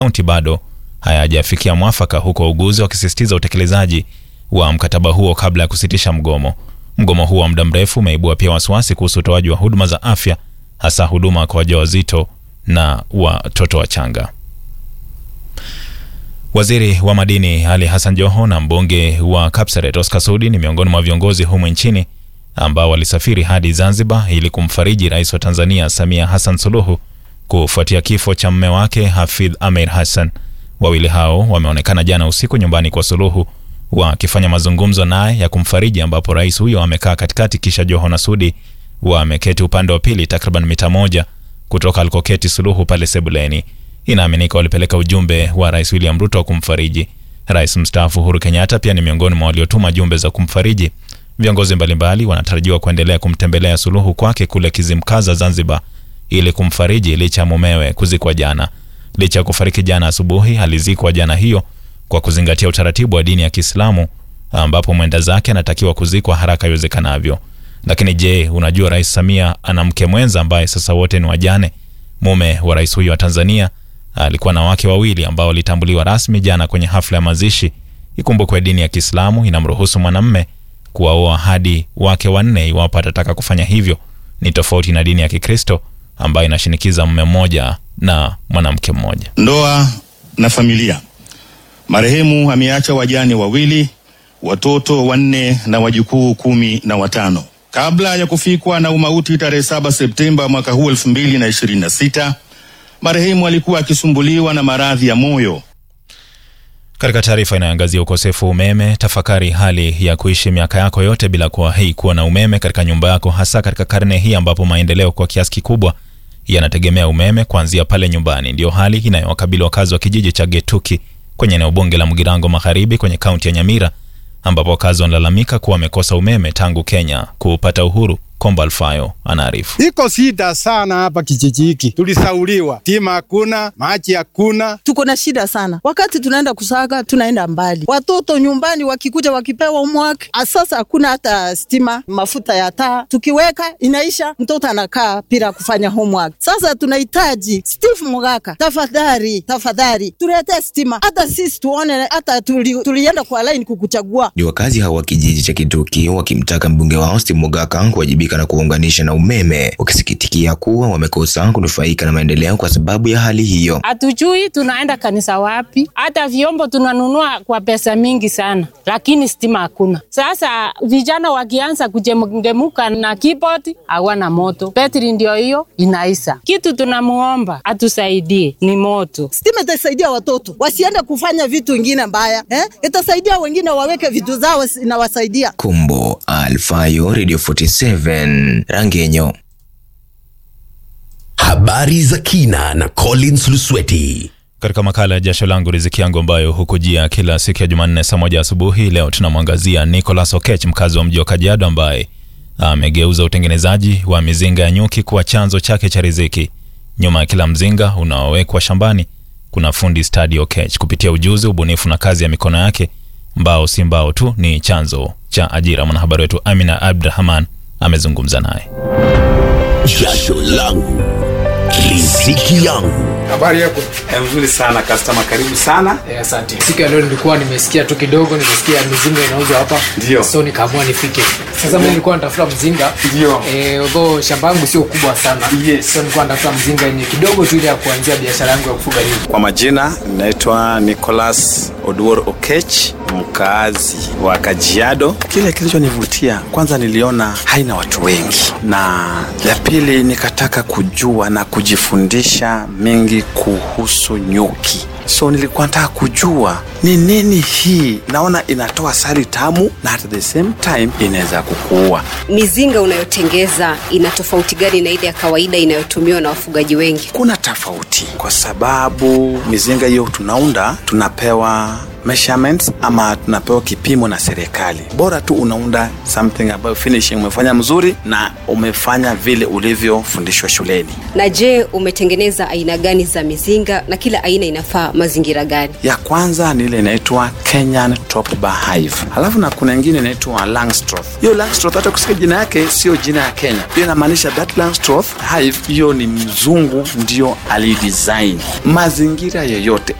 kaunti bado hayajafikia mwafaka, huku wauguzi wakisisitiza utekelezaji wa mkataba huo kabla ya kusitisha mgomo. Mgomo huo wa muda mrefu umeibua pia wasiwasi kuhusu utoaji wa huduma za afya, hasa huduma kwa wajawazito na watoto wachanga. Waziri wa madini Ali Hassan Joho na mbunge wa Kapseret Oscar Sudi ni miongoni mwa viongozi humu nchini ambao walisafiri hadi Zanzibar ili kumfariji rais wa Tanzania Samia Hassan Suluhu kufuatia kifo cha mme wake Hafidh Ameir Hassan. Wawili hao wameonekana jana usiku nyumbani kwa Suluhu wakifanya mazungumzo naye ya kumfariji, ambapo rais huyo amekaa katikati, kisha Joho na Sudi wameketi upande wa pili, takriban mita moja kutoka alikoketi Suluhu pale sebuleni. Inaaminika walipeleka ujumbe wa rais William Ruto wa kumfariji. Rais mstaafu Uhuru Kenyatta pia ni miongoni mwa waliotuma jumbe za kumfariji. Viongozi mbalimbali wanatarajiwa kuendelea kumtembelea Suluhu kwake kule Kizimkaza, Zanzibar, ili kumfariji licha ya mumewe kuzikwa jana. Licha ya kufariki jana asubuhi, alizikwa jana hiyo kwa kuzingatia utaratibu wa dini ya Kiislamu, ambapo mwenda zake anatakiwa kuzikwa haraka iwezekanavyo. Lakini je, unajua Rais Samia ana mke mwenza ambaye sasa wote ni wajane? Mume wa rais huyo wa Tanzania alikuwa na wake wawili ambao walitambuliwa rasmi jana kwenye hafla ya mazishi. Ikumbukwe dini ya Kiislamu inamruhusu mwanamme kuwaoa hadi wake wanne iwapo atataka kufanya hivyo. Ni tofauti na dini ya Kikristo ambayo inashinikiza mume mmoja na mwanamke mmoja. Ndoa na familia. Marehemu ameacha wajane wawili, watoto wanne na wajukuu kumi na watano. Kabla ya kufikwa na umauti tarehe 7 Septemba mwaka huu 2026, marehemu alikuwa akisumbuliwa na maradhi ya moyo. Katika taarifa inayoangazia ukosefu wa umeme, tafakari hali ya kuishi miaka yako yote bila kuwahi kuwa na umeme katika nyumba yako, hasa katika karne hii ambapo maendeleo kwa kiasi kikubwa yanategemea umeme kuanzia pale nyumbani. Ndiyo hali inayowakabili wakazi wa kijiji cha Getuki kwenye eneo bunge la Mugirango Magharibi kwenye kaunti ya Nyamira, ambapo wakazi wanalalamika kuwa wamekosa umeme tangu Kenya kupata uhuru. Komba Alfayo anaarifu. Iko shida sana hapa kijiji hiki, tulisauliwa, stima hakuna, maji hakuna, tuko na shida sana. Wakati tunaenda kusaga, tunaenda mbali, watoto nyumbani wakikuja wakipewa homework, sasa hakuna hata stima, mafuta ya taa tukiweka inaisha, mtoto anakaa bila kufanya homework. Sasa tunahitaji Steve Mugaka, tafadhali, tafadhali tuletee stima, hata sisi tuone, hata tuli, tulienda kwa line kukuchagua. Ni wakazi hawa wa kijiji cha Kituki wakimtaka mbunge wao Steve Mugaka kuwajibika na kuunganisha na umeme, wakisikitikia kuwa wamekosa kunufaika na maendeleo kwa sababu ya hali hiyo. Hatujui tunaenda kanisa wapi, hata vyombo tunanunua kwa pesa mingi sana, lakini stima hakuna. Sasa vijana wakianza kujemuka na keyboard, hawana moto, betri ndio hiyo inaisha. Kitu tunamuomba atusaidie ni moto. Stima itasaidia watoto wasiende kufanya vitu vingine mbaya eh? Itasaidia wengine waweke vitu zao, inawasaidia. Kumbo Alfayo, Radio 47 Rangenyo. Habari za kina na Collins Lusweti. Katika makala ya jasho langu riziki yangu ambayo hukujia kila siku ya Jumanne saa moja asubuhi, leo tunamwangazia Nicholas Okech, mkazi wa mji wa Kajiado, ambaye amegeuza utengenezaji wa mizinga ya nyuki kuwa chanzo chake cha riziki. Nyuma ya kila mzinga unaowekwa shambani kuna fundi stadi Okech. Kupitia ujuzi, ubunifu na kazi ya mikono yake, mbao si mbao tu, ni chanzo cha ajira. Mwanahabari wetu Amina Abdrahman amezungumza naye. Jasho langu riziki yangu. Habari yako? Mzuri sana customer, karibu sana. Eh, asante. Siku ya leo nilikuwa nimesikia tu kidogo, nimesikia mizinga inauzwa hapa. Ndio. So nikaamua nifike. Sasa mimi nilikuwa natafuta mzinga. Ndio. Eh, although shamba yangu sio kubwa sana. Yes. So nilikuwa natafuta mzinga yenye kidogo tu ile ya kuanzia biashara yangu ya kufuga nyuki. Kwa majina naitwa Nicholas Oduor Okech, mkaazi wa Kajiado. Kile kilichonivutia kwanza, niliona haina watu wengi, na ya pili nikataka kujua na kujifundisha mengi kuhusu nyuki. So nilikuwa nataka kujua ni nini hii, naona inatoa sali tamu na at the same time inaweza kukuua. Mizinga unayotengeza ina tofauti gani na ile ya kawaida inayotumiwa na wafugaji wengi? Kuna tofauti kwa sababu mizinga hiyo tunaunda, tunapewa measurements ama tunapewa kipimo na serikali. Bora tu unaunda something ambayo finishing umefanya mzuri na umefanya vile ulivyofundishwa shuleni. Na je, umetengeneza aina gani za mizinga na kila aina inafaa mazingira gani? Ya kwanza ni ile inaitwa Kenyan Top Bar Hive, halafu na kuna ingine inaitwa Langstroth. Hiyo Langstroth hata kusikia jina yake sio jina ya Kenya, hiyo inamaanisha that Langstroth Hive, hiyo ni mzungu ndio alidesign. Mazingira yoyote